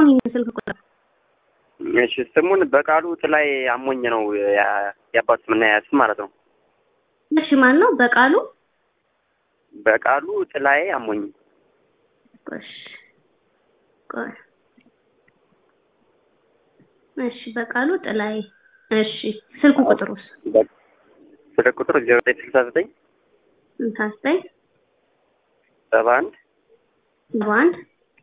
አሁን ይህን ስልክ ቁጥር እሺ ስሙን በቃሉ ጥላይ አሞኝ ነው ያ- የአባቱ ስምና ያስም ማለት ነው። እሺ ማን ነው በቃሉ በቃሉ ጥላይ አሞኝ እሺ ቆይ እሺ በቃሉ ጥላይ እሺ ስልኩ ቁጥሩስ ስልክ ቁጥር ዜሮ ዘጠኝ ስልሳ ዘጠኝ ስልሳ ዘጠኝ ሰባ አንድ ሰባ አንድ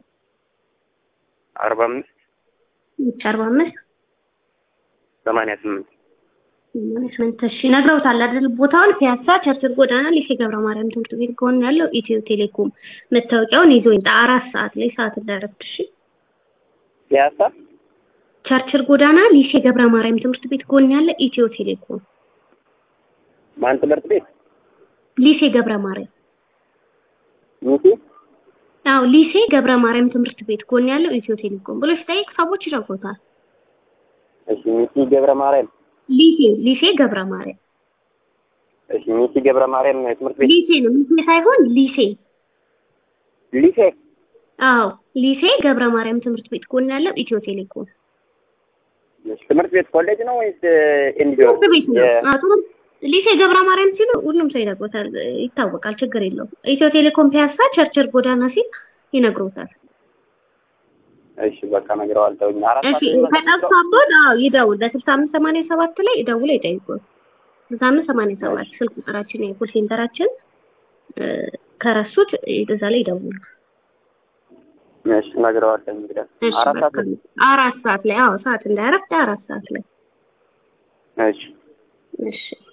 አርባ አምስት አርባ አምስት ሰማንያ ስምንት ማኔጅመንት እሺ ነግረውታል አይደል? ቦታውን ፒያሳ ቸርችል ጎዳና ሊሴ ገብረ ማርያም ትምህርት ቤት ጎን ያለው ኢትዮ ቴሌኮም መታወቂያውን ይዞ ይምጣ። አራት ሰዓት ላይ ሰዓት እንዳረፍድ። እሺ ፒያሳ ቸርችል ጎዳና ሊሴ ገብረ ማርያም ትምህርት ቤት ጎን ያለ ኢትዮ ቴሌኮም ማን ትምህርት ቤት ሊሴ ገብረ ማርያም ሚቲ አዎ ሊሴ ገብረ ማርያም ትምህርት ቤት ጎን ያለው ኢትዮ ቴሌኮም ብሎ ሲጠይቅ ሰዎች ይረጉታል። እሺ ሚቲ ገብረ ማርያም ሊሴ ሊሴ ገብረ ማርያም እሺ ሚቲ ገብረ ማርያም ትምህርት ቤት ሊሴ ነው ሚሴ ሳይሆን ሊሴ ሊሴ አዎ ሊሴ ገብረ ማርያም ትምህርት ቤት ጎን ያለው ኢትዮ ቴሌኮም እሺ ትምህርት ቤት ኮሌጅ ነው ወይስ ኤንጂኦ ትምህርት ቤት ነው። አዎ ትምህርት ሊሴ ገብረ ማርያም ሲሉ ሁሉም ሰው ይነግሮታል፣ ይታወቃል። ችግር የለውም። ኢትዮ ቴሌኮም ፒያሳ ቸርችል ጎዳና ሲል ይነግሮታል። እሺ በቃ ነግረዋለሁኝ አራት እሺ ሰዓት ላይ ከጠፋቦት አዎ ይደውል። በስልሳ አምስት ሰማንያ ሰባት ላይ ይደውል ይጠይቁት። ስልሳ አምስት ሰማንያ ሰባት ስልክ ቁጥራችን የኮል ሴንተራችን እ፣ ከረሱት እዛ ላይ ይደውሉ። እሺ ነግረዋለሁኝ እንግዲህ እሺ አራት ሰዓት በቃ አራት ሰዓት ላይ አዎ ሰዓት እንዳያረፍድ አራት ሰዓት ላይ እሺ እሺ